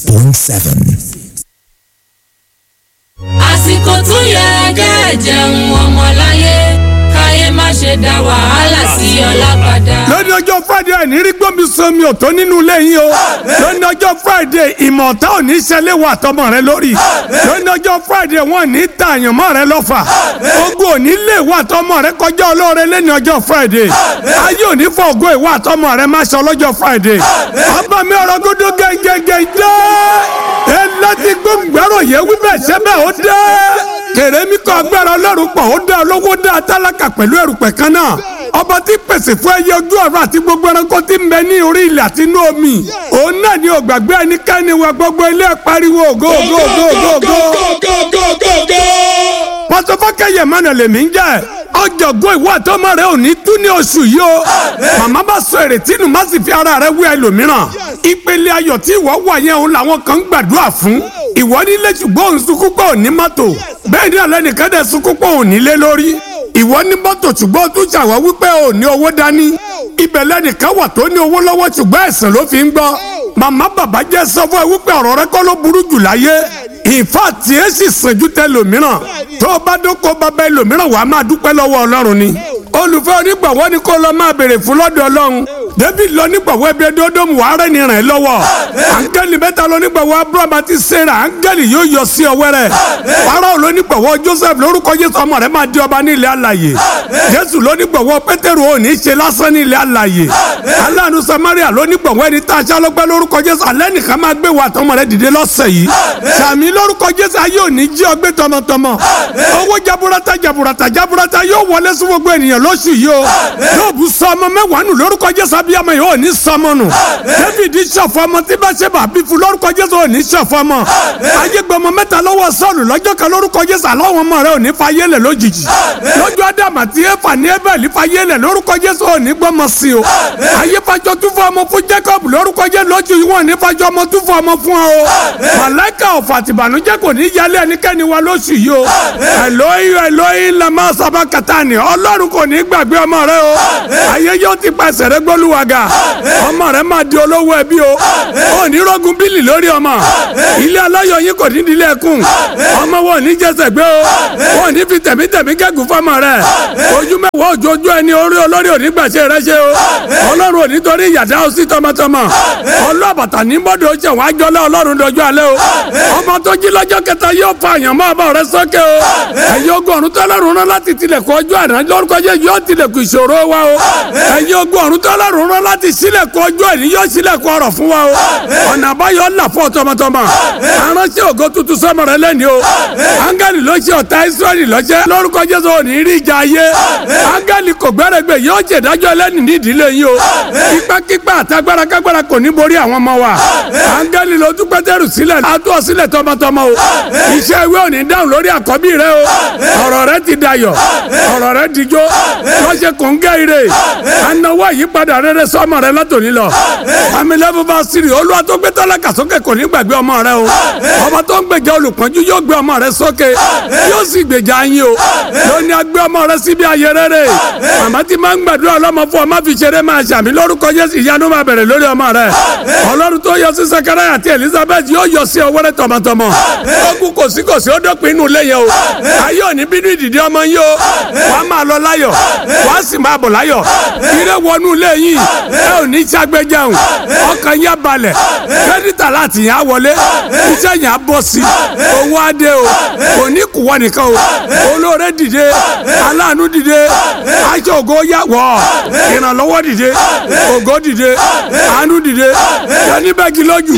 point seven. àsìkò tún yẹ kẹ́ ẹ jẹun ọmọláyé káyé má ṣe dá wàhálà sí ọlá padà. lónìí ọjọ́ friday àìní rí gbọ́mi sọmi ọ̀tọ̀ nínú ilé yín o lónìí ọjọ́ friday ìmọ̀ ọ̀tá ò ní ṣẹlẹ̀ wà tọmọ rẹ lórí lónìí ọjọ́ friday wọn ní ta àyànmọ́ rẹ lọ́fà ogun ò ní lè wà tọmọ rẹ kọjá olóore lẹ́ni ọjọ́ friday ayé ò ní fọ ògo ìwà tọmọ rẹ má ṣe lọ́jọ́ friday ọba mi ọ̀rọ̀ gbọdọ̀ gẹ́gẹ́gẹ́ dé ẹ láti gbóngbẹ́rọ̀ yẹ wíbẹ̀ ṣẹ́bẹ̀ ó dé kèrè mi kọ́ agbára ọlọ́run pọ̀ ó dá olówó dá tálákà pẹ̀lú ẹrùpẹ̀ kan náà ọba tí pèsè fún ẹyẹ ojú ọ̀run àti gbogbo ẹranko tí ń bẹ ní orí ilẹ̀ àti inú omi òun náà ni ò gbàgbé ẹnikẹ́ni wa gbogbo ilé pariwo ògo ògo ògo ògo ògo. pọtọfọkẹyẹ mọnà lèmi ń jẹ ọjọgbọn ìwọ àtọmọ rẹ ò ní tú ní oṣù yìí o màmá bá sọ èrètí nù má sì fi ara rẹ wí ẹlòmíràn ìpele ayọ̀ tí ìwọ wà yẹn òun làwọn kan ń gbàdúrà fún ìwọ nílé ṣùgbọ́n òun sunkún pé òun ní mọ́tò bẹ́ẹ̀ ni ọ̀lẹ́nìkan dẹ̀ sunkún pé òun nílé lórí ìwọ ní mọ́tò ṣùgbọ́n o tún ṣàwọ́ wípé o ní owó dání ibẹ̀ lẹ́nìkan wà tó ní owó lọ́wọ́ ṣùgbọ́n ẹ̀sìn ló fi ń gbọ́ màmá bàbá jẹ́ sọ fún ẹ wípé ọ̀rọ̀ rẹ kọ́ ló burú jù láyé ìfà tí ẹ sì sànjú tẹ lòmíràn tó o bá dóko bàbá ẹlòmíràn wàá máa dúpẹ́ lọ́wọ́ ọlọ́run ni olùfẹ́ onígbàwọ́ ni kó lọ máa béèrè fún lọ́dọ̀ ọlọ́run david lọ nígbàwọ́ ẹbí ẹdọ́dọ́mù wàá rẹ̀ ní ràn ẹ́ lọ́wọ́ áńgẹ́lì mẹ́ta lọ nígbàwọ́ abraham àti sarah áńgẹ́lì yóò yọ sí ọwẹ́ rẹ̀ farao lọ nígbàwọ́ joseph lórúkọ jésù ọmọ rẹ̀ máa di ọba ní ilẹ̀ alàyè jésù lọ nígbàwọ́ pétérù ò ní ṣe lásán ní ilẹ̀ alàyè aláàánú samaria lọ nígbàwọ́ ẹni tá a ṣá lọ́gbẹ́ lórúkọ jésù alẹ́ nìkan máa gbé wa tọmọ rẹ̀ dìde lọ́sẹ̀ yìí sàmì lórúkọ jésù ayé ò ní jí ọgbẹ́ tọmọtọmọ owó jaburata jaburata jaburata yóò wọlé sí gbogbo ènìyàn lóṣù yìí o yóò bu sọmọ mẹ́wàá nù lórúkọ jésù abiyamọ yìí ò ní sọmọ nù david ṣọ̀fọ̀ ọmọ tí bá ṣe bá bí fún lórúkọ jésù ò ní ṣọ̀fọ̀ ọmọ ayé gbọmọ mẹ́ta lọ́wọ́ sọ́ọ̀lù lọ́jọ́ kan lórúkọ jésù àlọ́wọ́n ọmọ rẹ ò ní fayé lẹ̀ lójijì lójú ádámù àti éfà ní ébẹ̀lì fayé lẹ̀ lórúkọ jésù ò ní gbọmọ sí o ayé fàjọ tún fún ọmọ fún jacob lórúkọ jésù lójú yìí wọn ní fàjọ ọmọ tún fún ọmọ fún ọ màláìka ọ̀fọ̀ àtìbànújẹ́ kò ní yálé ẹnikẹ́ni wa lóṣù yìí o ẹlòyìn ẹlòyìn lamọ sábà kàtàní ọlọ́run kò ní gbàgbé ọmọ rẹ o ayé yóò ti pàṣẹ rẹ gbólúwàgà ọmọ rẹ máa di olówó ẹbí o ò ní rọgùn bílì lórí ọmọ ilé aláyọ̀ yín kò ní dilé ẹkùn ọmọ wọn ò ní jẹsẹ̀ gbé o wọn ò ní fi tẹ̀mítẹ̀mí gẹ́gùn fọmọ rẹ ojú mẹ́wàá òjòjú ẹni orí olórí òní gbàṣẹ rẹ ṣe o ọlọ́run òní torí ìyàdá ó sí tọmọtọmọ ọlọ́bàtà ní bọ́dọ̀ ṣe wọn àjọlá ọlọ́run dọjọ́ alẹ́ o ọmọ tó jí lọ́jọ́ kẹta yóò fa àyàn mọ́ ọmọ rẹ sókè o ẹ̀yin ogun ọ̀run tó lọ́rùn rán láti tilẹ̀kùn ọjọ́ àná lórúkọ jẹ́ yóò tilẹ̀kùn ìṣòro wa o ẹ̀yin ogun ọ̀run tó lọ́rùn rán láti sílẹ̀kùn ọjọ́ ẹ̀ní yóò sílẹ̀kùn ọ̀rọ̀ fún wa o ọ̀nà àbáyọ là fún ọ tọmọtọmọ aránṣẹ́ ògo tuntun sọmọ rẹ lẹ́ni o áńgẹ́lì ló ṣe ọ̀tá ìsírẹ́lì lọ́jẹ́ lórúkọ jésù ò ní rí ìjà ayé áńgẹ́lì kò gbẹ́rẹ́gbẹ́ yóò jẹ̀dájọ́ ẹlẹ́ni ní ìdílé yín o kípákípá àtagbára kágbára kò ní borí àwọn ọmọ wa áńgẹ́lì ló tún pétérù sílẹ̀ àtú ọ sílẹ̀ tọmọtọmọ o iṣẹ́ ìwé ò ní dáhùn lórí àkọ́bí rẹ o ọ̀rọ̀ rẹ ti dayọ̀ ọ̀rọ̀ rẹ dijó lọ́sẹ̀ kò ń gẹ́ ire anáwó àyípadà rere sọmọ rẹ látòní lọ amílẹ́bù bá sírì olúwa tó gbé tálákà sókè kò ní gbàgbé ọmọ rẹ o ọba tó ń gbèjà olùpọ́njú yóò gbé ọmọ rẹ sókè yóò sì gbèjà yín o lóní agbé ọmọ rẹ síbi ayé rere màmá tí máa ń gbàdúrà ọlọ́mọ fún ọmọ fi ṣeré máa ṣàmì lórúkọ Jésù ìyanu máa bẹ̀rẹ̀ lórí ọmọ rẹ ọlọ́run tó yọ sí Sakaraya àti Elizabeth yóò yọ sí ọwọ́rẹ́ tọmọtọmọ ogun kò sí kò sí ó dọ́pin inú ilé yẹn o ayé òní bínú ìdìdí ọmọ yín o wàá máa lọ láyọ̀ wàá sì máa bọ̀ láyọ̀ ire wọnú ilé yín ẹ ò ní ságbẹ́jẹun ọkàn yín á balẹ̀ kẹ́dítà láti yàn á wọlé iṣẹ́ yàn á bọ̀ sí owó adé o kò ní kú wọ́n nìkan o olóore dìde aláàánú dìde aṣọ ògo yà wọ̀ ìrànlọ́wọ́ dìde ògo dìde àánú dìde yẹnì bẹ́ẹ̀kì lójú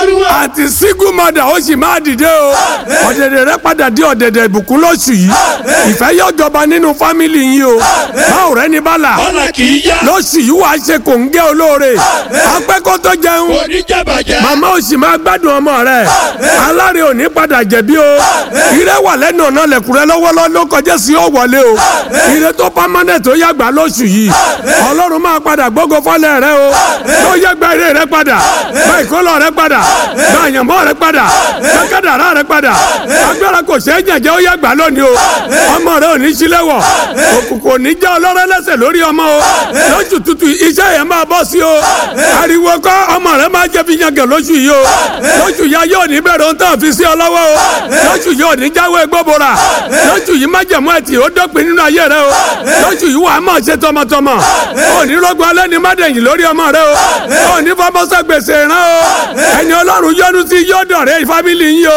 àti sígù mọ́dà ó sì máa dìde o ọ̀dẹ̀dẹ̀ rẹ padà dé ọ̀dẹ̀dẹ̀ ìbùkún lóṣù yìí ìfẹ́ yóò jọba nínú fámìlì yín o báwo rẹ ní bàlà ọ̀nà kì í yá. lóṣù yìí wàá ṣe kò ń gé olóore apẹ́kọ́ tó jẹun kò ní jẹ́bàjẹ́. màmá ò sì máa gbádùn ọmọ rẹ aláre ò ní padà jẹ̀bi o ire wà lẹ́nu ọ̀nà lẹ̀kùnrẹ́ lọ́wọ́lọ́wọ́ ló kọjá sí ó wọlé o ire tó pámánẹ̀ tó yàgbá lóṣù yìí ọlọ́run máa padà gbógo fọ́lẹ̀ rẹ o tó yàgbá ire rẹ padà bá ìkólọ rẹ padà bá àyànmọ́ rẹ padà bá kádàrá rẹ padà agbára kò ṣeé jẹ̀jẹ̀ ó yàgbá lónìí o ọmọ rẹ ò ní sílẹ̀ wọ̀ òkùnkùn ò ní já ọlọ́rẹ́ lẹ́sẹ̀ lórí ọmọ o lóṣù tutù iṣẹ́ yẹn máa bọ́ sí o ariwo kọ́ ọmọ rẹ máa jẹ́ fi yangàn lóṣù yìí o lóṣù yá ayé òní bẹ̀rẹ̀ ohun tó fi sí ọ lọ́wọ́ o lóṣù yìí òní jáwé gbóbora lóṣù yìí májẹ̀mú ẹ̀tì ó dópin nínú ayé rẹ o lóṣù yìí wà á mọ̀ ṣe tọmọtọmọ òní rọgbọn alẹ́ ní mádẹ̀yìn lórí ọmọ rẹ o òní fọmọsọ gbèsè rán o ẹni ọlọ́run yọ́nú sí yọ́dọ̀ rẹ fámìlì yín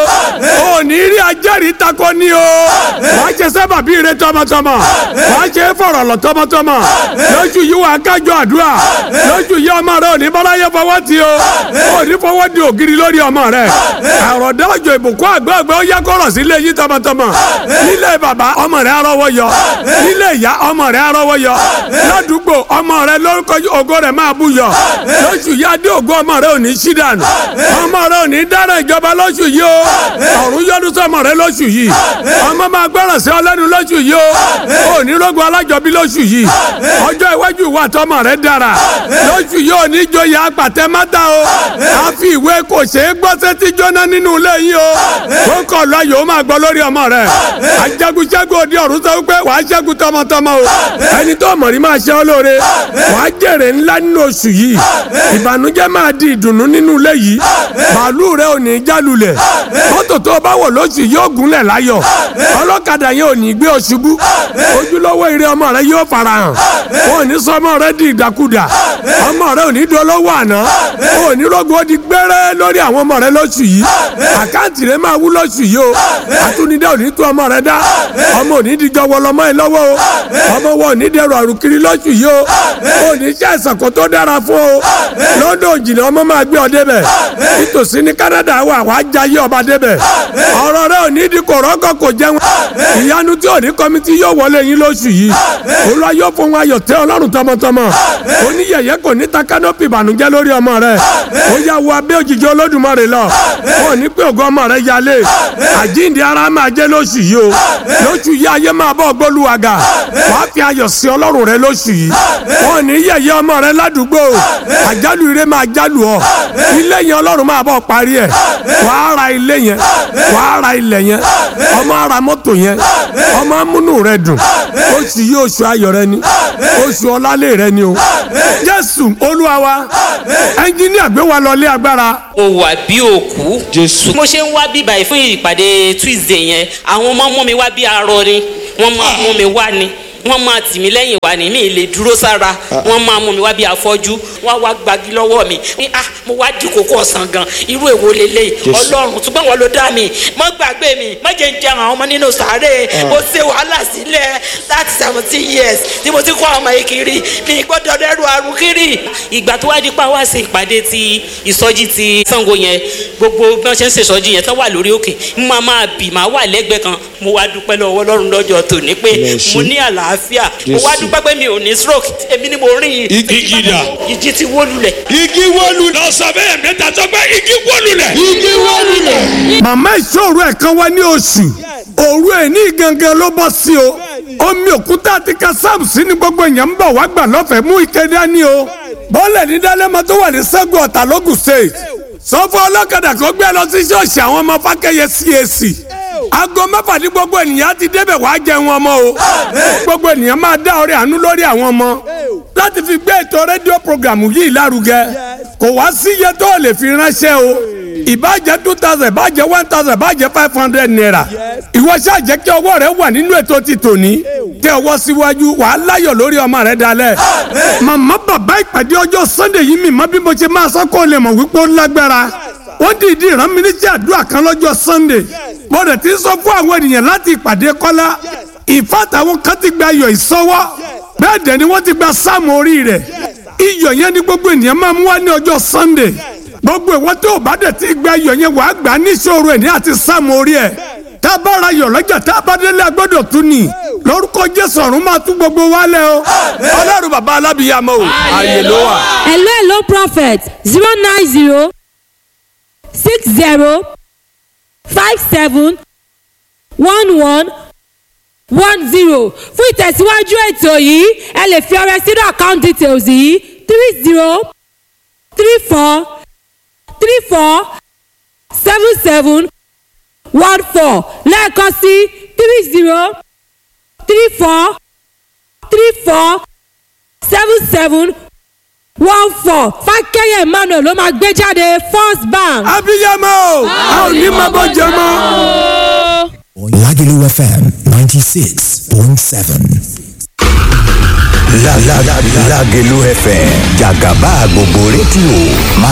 o òní rí ajẹ́rìí takọ ní o wàá ṣe sábàbí rẹ tọmọtọmọ wàá ṣe fọ̀rọ̀ lọ tọmọtọmọ lóṣù yìí wà á kájọ àdúrà lóṣù yìí ọmọ rẹ òní bọ́láyé fọwọ́ ti o òní fọwọ́ di ògiri lórí ọmọ rẹ àròdá òjò ìbùkún àgbẹ̀gbẹ̀ ó yẹ kọ́rọ̀ sílé yín tọmọtọmọ nílé bàbá ọmọ rẹ arọ́wọ́ yọ nílé ìyá ọmọ rẹ arọ́wọ́ yọ ládùúgbò ọmọ rẹ lórúkọ ògo rẹ máa bú yọ lóṣù yìí adé ògo ọmọ rẹ ò ní sí dànù ọmọ rẹ ò ní dára ìjọba lóṣù yìí o ọ̀run yọdún sọmọ rẹ lóṣù yìí ọmọ máa gbọ́ràn sí ọlẹ́nu lóṣù yìí o ò ní rógun alájọbí lóṣù yìí ọjọ́ iwájú ìwà tọmọ rẹ dára lóṣù yìí ò ní joyè apàtẹ mátà o àfi ìwé kò ṣeé gbọ́ sétí jóná nínú ilé yìí o ó kọ̀ lọ yòó máa gbọ́ lórí ọmọ rẹ ajagunṣẹ́gun òde ọ̀run sọ wípé wàá ṣẹ́gun tọmọtọmọ o ẹni tó mọ̀ ní máa ṣe ọ́ lóore wàá jèrè ńlá nínú oṣù yìí ìbànújẹ́ máa di ìdùnnú nínú ilé yìí màálù rẹ ò ní jálulẹ̀ mọ́tò tó o bá wọ̀ lóṣù yóò gúnlẹ̀ láyọ̀ ọlọ́kadà yẹn ò ní gbé o ṣubú ojúlówó ire ọmọ rẹ yóò farahàn ò ní sọ ọmọ rẹ di ìdàkudà ọmọ rẹ ò ní dolówó àná ò ní rògbò ó di gbẹ́rẹ́ lórí àwọn ọmọ rẹ lóṣù yìí àkáǹtì rẹ máa wú lóṣù yìí o àtúndínlẹ̀ ò ní tú ọmọ rẹ dá ọmọ ò ní dijọ́ wọlọmọ ẹ lọ́wọ́ o ọmọ wọn ò ní dẹrù àrùkiri lóṣù yìí o ò ní ṣe àìsàn kan tó dára fún o lọ́dọ̀ òjìnà ọmọ máa gbé ọ débẹ̀ nítòsí ní Canada wà wàá jayé ọba débẹ̀ ọ̀rọ̀ rẹ ò ní di kòrọ́kọ̀ kò jẹun ìyanu tí ò ní kọ́mítì yóò wọlé yín lóṣù yìí olúwa yóò fún wa ayọ̀ tẹ́ ọlọ́run tọmọtọmọ oníyẹ̀yẹ́ kò ní ta kánópì ìbànújẹ́ lórí ọmọ rẹ ó yà wọ abẹ́ òjìji olódùmarè lọ wọn ò ní pé ògo ọmọ rẹ yálé àjíǹde ara máa jẹ́ lóṣù yìí o lóṣù yìí ayé máa bọ́ gbólúwàgà wàá fi ayọ̀ sí ọlọ́run rẹ lóṣù yìí wọn ò ní yẹ̀yẹ́ ọmọ rẹ ládùúgbò àjálù ire máa jálù ọ ilé yẹn ọlọ́run máa bọ̀ parí ẹ̀ wàá ra ilé yẹn wàá ra ilẹ̀ yẹn ọmọ ara mọ́tò yẹn ọmọ amúnú rẹ dùn oṣù yìí oṣù ayọ̀ rẹ ni oṣù ọlálẹ̀ rẹ ni o jésù olúwa wa ẹnjíníà gbé wa lọ lé agbára mo wà bí òkú. Jésù. mo ṣe ń wá bí báyìí fún ìpàdé tuesday yẹn àwọn ọmọ mú mi wá bí arọ ni wọ́n máa mú mi wá ni wọ́n máa tì mí lẹ́yìn wá ní mi lè dúró sára wọ́n máa mú mi wá bí afọ́jú wọ́n wá gbagi lọ́wọ́ mi ní ah mo wá di kókó ọ̀sán gan irú èwo lélẹ̀ ọlọ́run ṣùgbọ́n wọn ló dá mi mọ́ gbàgbé mi má jẹ́ ń jẹ àwọn ọmọ nínú sàárè mo ṣe wàhálà sílẹ̀ láti seventeen years tí mo ti kọ́ ọmọ yìí kiri mi gbọ́dọ̀ dẹ́rù àrùn kiri. ìgbà tó wá di pa wá sí ìpàdé ti ìsọjí ti Ṣàngó yẹn gbogbo bí wọ́n ṣe ń ṣèṣọjí yẹn tán wà lórí òkè mo máa máa bì máa wà lẹ́gbẹ̀ẹ́ kan mo wá dúpẹ́ lọ́wọ́ Ọlọ́run lọ́jọ́ tòní pé mo ní àlàáfíà mo wá dúpẹ́ pé mi ò ní stroke èmi ni mo rìn Igi dà. ìjì ti wó lulẹ̀. igi wọlú. lọ sọ bẹ́ẹ̀ mẹ́ta tó gbé igi wọ́lù lẹ̀. igi wọlú lẹ̀. màmá ìṣòro ẹ̀ kan wá ní oṣù òru ẹ̀ ní gangan ló bọ́ sí o omi òkúta àti kásáàmù sí ni gbogbo èèyàn ń bọ̀ wá gbà lọ́fẹ̀ẹ́ mú ike dání o bọ́ọ̀lẹ̀ ní dálẹ́mọ tó wà ní sẹ́gun ọ̀tà lógùn state sọ fún ọlọ́kadà kó gbé lọ sí ṣọ́ọ̀ṣì àwọn ọmọ fákẹ́yẹ CAC aago mẹ́fà ní gbogbo ènìyàn ti débẹ̀ wá jẹun ọmọ o gbogbo ènìyàn máa dá ọrẹ àánú lórí àwọn ọmọ láti fi gbé ètò rédíò programu yìí lárugẹ kò wá sí iye tó lè fi ránṣẹ́ o ìbàjẹ́ two thousand ìbàjẹ́ one thousand ìbàjẹ́ five hundred naira ìwọ ṣáà jẹ́ kí ọwọ́ rẹ wà nínú ètò ti tòní tẹ ọwọ́ síwájú wàá láyọ̀ lórí ọmọ rẹ dalẹ̀ màmá bàbá ìpàdé ọjọ́ sunday yìí mi mọ bí mo ṣe máa sọ kó lè mọ̀ wípé ó lágbára wọ́n dìídì rán mi níṣẹ́ àdúrà kan lọ́jọ́ sunday mo rẹ̀ ti sọ fún àwọn ènìyàn láti ìpàdé kọ́lá ìfàtàwọn kan ti gba iyọ̀ ìsọwọ́ bẹ́ẹ̀ dẹ̀ ni wọ́n ti gba sáàmù orí rẹ̀ iyọ̀ yẹn ni gbogbo ènìyàn máa mú wá ní ọjọ́ sunday gbogbo ìwọ tó o bá dẹ̀ ti gba iyọ̀ yẹn wàá gbà á níṣòro ẹ̀ ní àti sáàmù orí ẹ̀ tá a bá ra iyọ̀ lọ́jà tá a bá délé agbọ́dọ̀ tún ni lórúkọ jésù ọ̀run máa tún gbogbo wa lẹ́ o ọlọ́run bàbá alábìyàmọ́ o ààyè ló wà. hello hello prophet zero nine zero six zero five seven one one one zero fún ìtẹ̀síwájú ètò yìí ẹ lè fi ọrẹ sínú account details yìí three zero three four three four seven seven one four lẹ́ẹ̀kan sí three zero three four three four seven seven one four fákẹ́yẹ̀ emmanuel ló máa gbé jáde first bank. abiyamọ o a ò ní máa bọ́ jẹ mọ́. Lagelu FM 96.7. La la la Lagelu FM Jagaba gbogbo rédíò máa